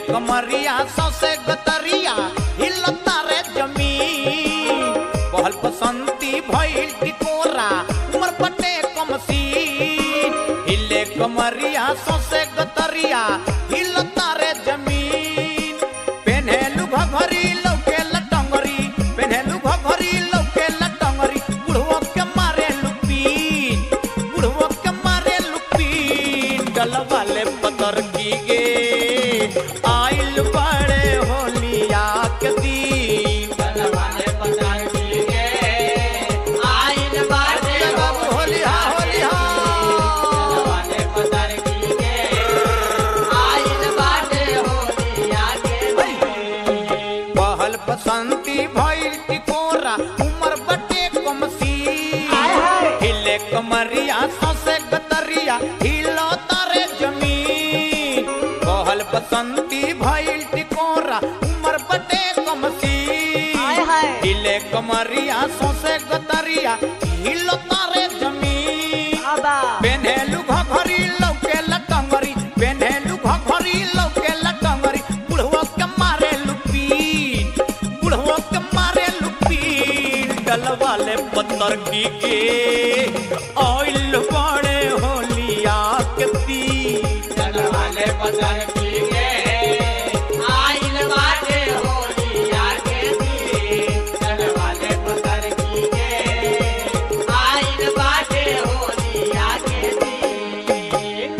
कमरिया सौसे गतरिया हिलता रे जमीन कहल बसंती भइल टिकोरा उमर पटे कमसी हिले कमरिया सौसे गतरिया हिलता रे जमीन पेन्हेलु घघरी लौके लटंगरी पेन्हेलु घघरी लौके लटंगरी बुढ़वा के मारे लुपीन बुढ़वा के मारे लुपीन गलवाले पतर की गे आइल बड़े होलिया के दिन गलवाले पतर की गे आइल बाटे बाबू होलिया होलिया गलवाले पतर की गे आइल बाटे होलिया के पहल बसंती भइल टिकोरा उमर बटे कमसी हिले कमरिया सौसे गतरिया हिलो तारे जमीन पहल बसंती भइल टिकोरा उमर बटे कमसी हिले कमरिया सौसे गतरिया हिलो तारे जमीन पेन्हेलु घघरी लौके लटंगरी पेन्हेलु घघरी लौके लटंगरी बुढ़वा के मारे लुपीन बुढ़वा के मारे लुपीन डलवाले पत्थर की के ऑयल बड़े होलिया के तीन गलवाले पतर की गे आइल बाटे होलिया के दिन गलवाले पतर की गे आइल बाटे होलिया के दिन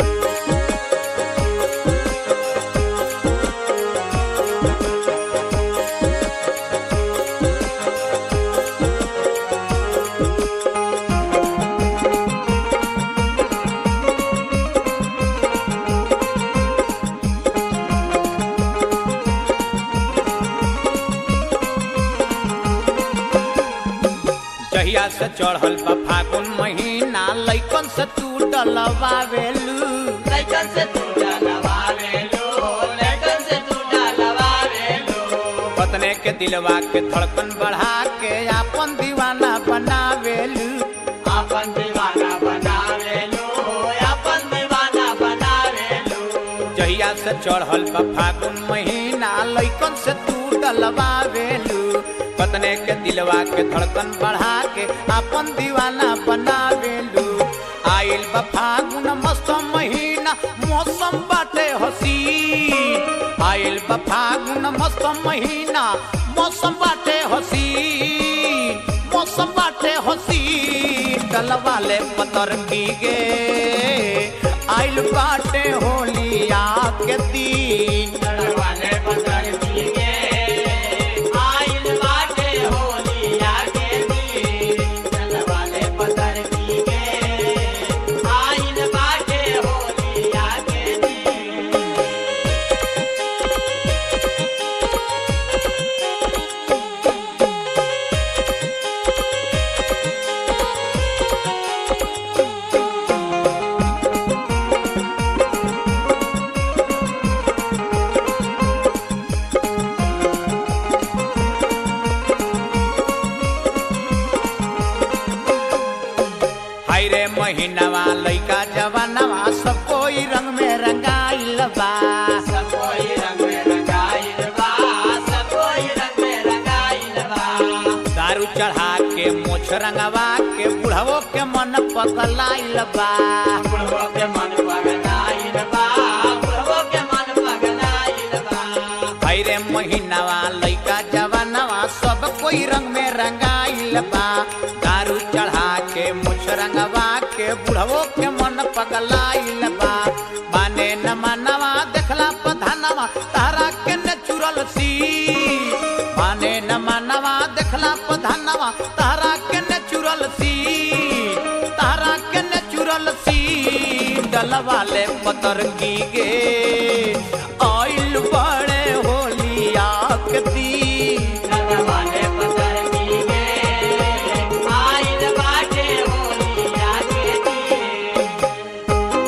जहिया से चढ़ल बा फागुन महीना लइकन से तू डलवावेलू लइकन से तू डलवावे लो लइकन से तू डलवावे लो पतने के दिलवा के धड़कन बढ़ा के आपन दीवाना बनावेलू अपन दीवाना बनावे लो अपन दीवाना बनावे लो जहिया से चढ़ल बा फागुन महीना लइकन से तू डलवावेलू पतने के दिलवा के धड़कन बढ़ा के आपन दीवाना बनावेलू आइल बा फागुन मस्त महीना मौसम बाटे हसीन आइल बा फागुन मस्त महीना मौसम बाटे हसीन मौसम बाटे हसीन डलवाले पतर की गे आइल बाटे होलिया के दिन डलवाले पतर की गे आइल बाटे होलिया के दिन डलवाले पतर की गे आइल बाटे होलिया के दिन हाय रे महीनवा लइका जवानवा सब कोई रंग में रंगाइल बा सब कोई रंग में रंगाइल बा सब कोई रंग में रंगाइल बा दारू चढ़ा के मोछ रंगवा के बुढ़वो के मन पगलाइल बा बुढ़वा के मन पगलाइल बा बुढ़वा के मन पगलाइल बा हाय रे महीनवा लइका जवानवा सब कोई रंग में रंगाइल बा दारू चढ़ा के मुछ रंगवा के बुढ़वो के मन पगलाइल बा माने न मानवा देखला पधानवा तारा के न चुरल सी माने न मानवा देखला पधानवा तारा के न चुरल सी तारा के न चुरल सी डलवाले पतर की गे आइल बड़े होलिया के दिन डलवाले पतर की गे आइल बाटे होलिया के दिन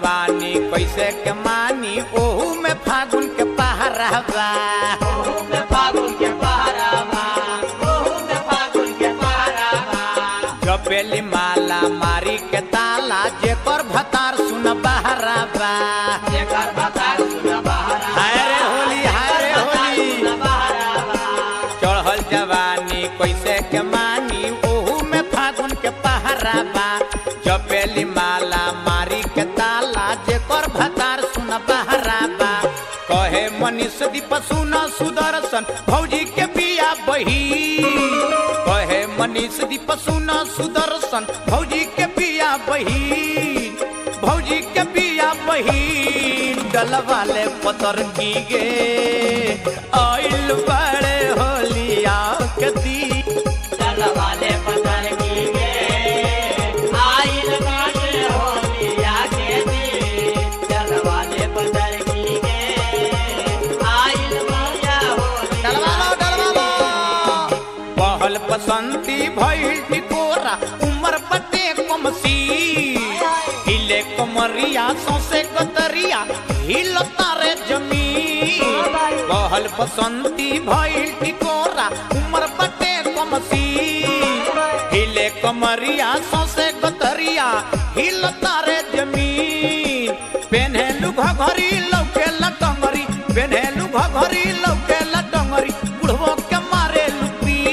जवानी कैसे के मानी ओहू में फागुन के पहरा बा ओहू में फागुन के पहरावा ओहू में फागुन के पहरावा जपेली माला मारी के ताला जेकर भतार सुन बहरा बा जेकर भतार सुन बहरा हाय रे होली हाय रे होली सुन बहरावा चढ़ल जवानी कैसे के मानी ओहू में फागुन के पहरा बा जपेली माला मारी के ताला जेकर भतार सुन बहरा बा कहे मनीष दीप सुन सुदर्शन भौजी के बिया बही कहे मनीष दीप सुन सुदर्शन भौजी के बिया बही भौजी के बिया बही डलवाले पतर की गे आइल बड़े होलिया के दी चल वाले पतर की गे आइल बाटे होलिया के दी चल वाले पतर की गे आइल बाटे होलिया डलवालो डलवालो पहल पसंती भइल टिकोरा उमर पटे कमसी हिले कमरिया सौसे कतरिया हिल तारे जमीन पहल बसंती भइल टिकोरा उमर पटे कमसी हिले कमरिया सौसे कतरिया हिल तारे जमीन पेन्हेलु घघरी लौके लटंगरी पेन्हेलु घघरी लौके लटंगरी बुढ़वो के मारे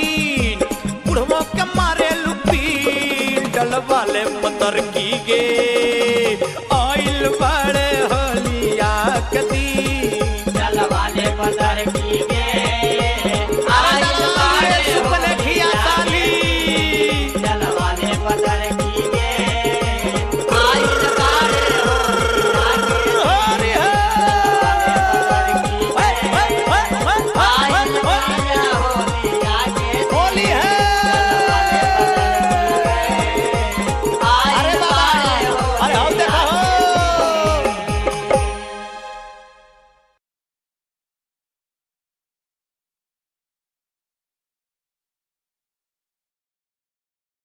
लुपीन बुढ़वो के मारे लुपीन डलवाले पतर की गे